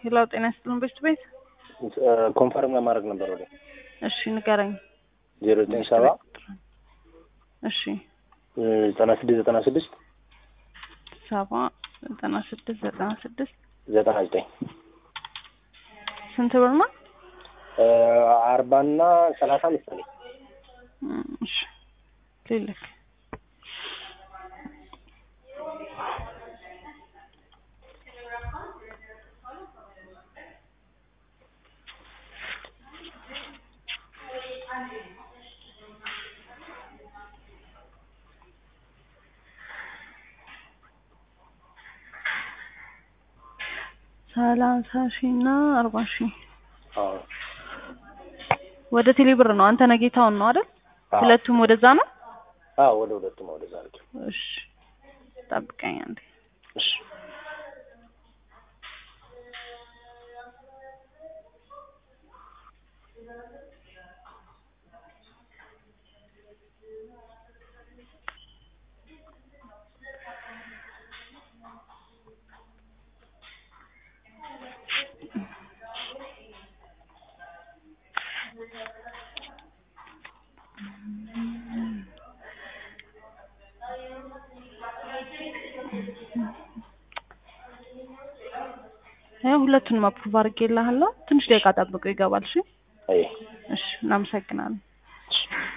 ሄሎ ጤና ይስጥልን ቤት ቤት ኮንፈርም ለማድረግ ነበር ወደ እሺ ንገረኝ ዜሮ ዘጠኝ ሰባ እሺ ዘጠና ስድስት ዘጠና ስድስት ሰባ ዘጠና ስድስት ዘጠና ስድስት ዘጠና ዘጠኝ ስንት ብር ነው አርባና ሰላሳ መሰለኝ እም፣ እሺ ልልክ ሰላሳ ሺህ እና አርባ ሺህ አዎ ወደ ቴሌ ብር ነው። አንተ ነጌታውን ነው አይደል? አዎ። ሁለቱም ወደዛ ነው። አዎ ወደ ሁለቱም ወደዛ አድርጊው እሺ ጠብቀኝ አንዴ። እሺ ያው ሁለቱንም አፕሩቭ አድርጌልሃለሁ። ትንሽ ደቂቃ ጠብቀው ይገባል። እሺ አይ እሺ፣ እናመሰግናለን። እሺ